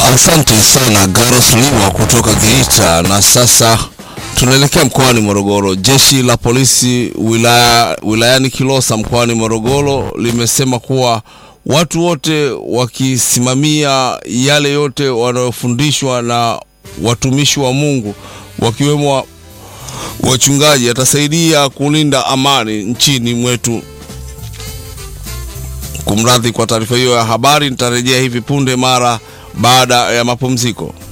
Asante sana Garos Liwa kutoka Geita. Na sasa tunaelekea mkoani Morogoro. Jeshi la polisi wilaya, wilayani Kilosa mkoani Morogoro limesema kuwa watu wote wakisimamia yale yote wanayofundishwa na watumishi wa Mungu wakiwemo wa, wachungaji atasaidia kulinda amani nchini mwetu. Kumradhi kwa taarifa hiyo ya habari, nitarejea hivi punde mara baada ya mapumziko.